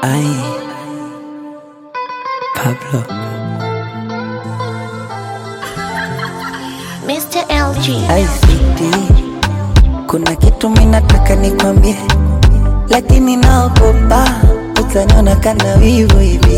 Ay, Pablo. Mr. LG. Ay, sweetie, kuna kitu minataka nikwambie, lakini naogopa utaniona kana wivu hivi.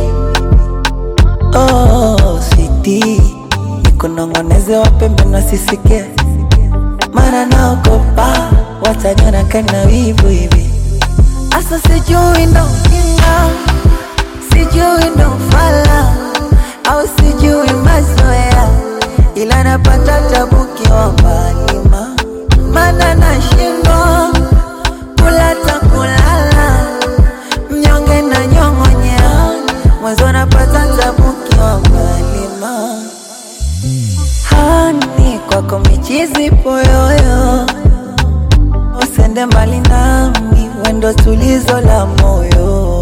Oh, sweetie, nikunong'oneze wapembe nasisikie, mara naogopa wataniona kana wivu hivi. Asa sijui ndo ujinga, sijui ndo ufala, au sijui mazoea, ila napata tabu kiwa mbali ma mana nashindwa kula ta kulala, mnyonge na nyong'onyea, mwanzo napata tabu kiwa mbali ma hani kwako michizi poyoyo usende mbali nami, wendo tulizo la moyo.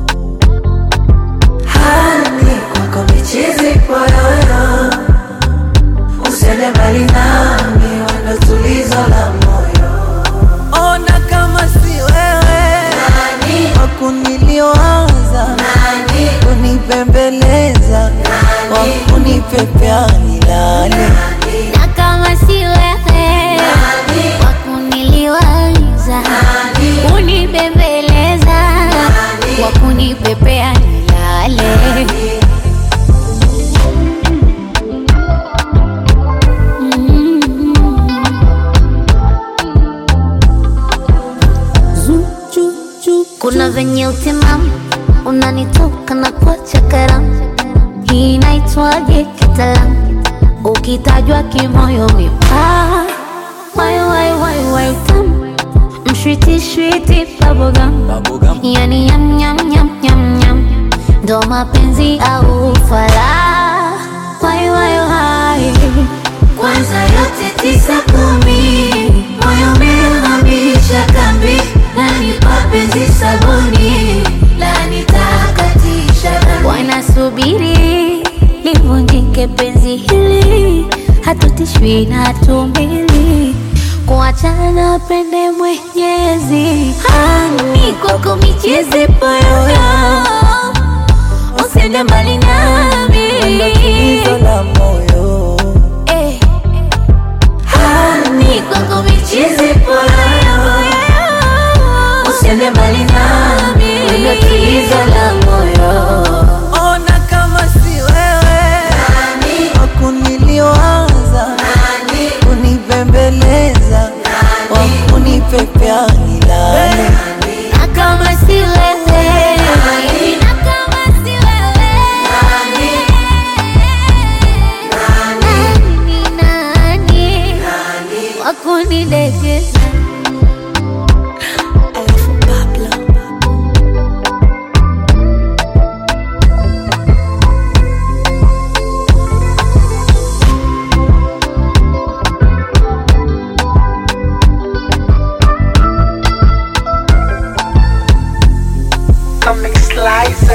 Hani kwako michizi poyoyo, usende mbali nami, wendo tulizo la moyo. Ona kama si wewe wakuniliwaza, kunipembeleza, wakunipepea nilale Na kama si wewe wa kuniliwaza, kunibembeleza, wa kunipepea nilale. Kuna venye utimamu unanitoka na kuacha karamu, hii inaitwaje kitaalamu? Ukitajwa kimoyo mipaa, wai wai wai wai tamu, mshwiti shwiti bubblegum, yani yam yam yam yam yam, ndo mapenzi au ufala, wai wai wai kwanza yote tisa kumi, moyo umehamisha kambi, nani mapenzi sabuni, la nitakatisha dhambi. Wanasubiri livunjike penzi hili, hatutishwi na hatumbili kuachana pende Mwenyezi. Hani kwako michezi poyoyo, usende mbali nami wendo tulizo la moyo. Eh. Hani kwako michizi poyoyo, usiende mbali nami, wendo tulizo la moyo. Ona kama si wewe wakuniliwaza, kunipembeleza, wakunipepea nilale. Na kama si wewe, na kama si wewe, nani ni nani wa kunidekeza? Alafu Pablo. Comic Slicer.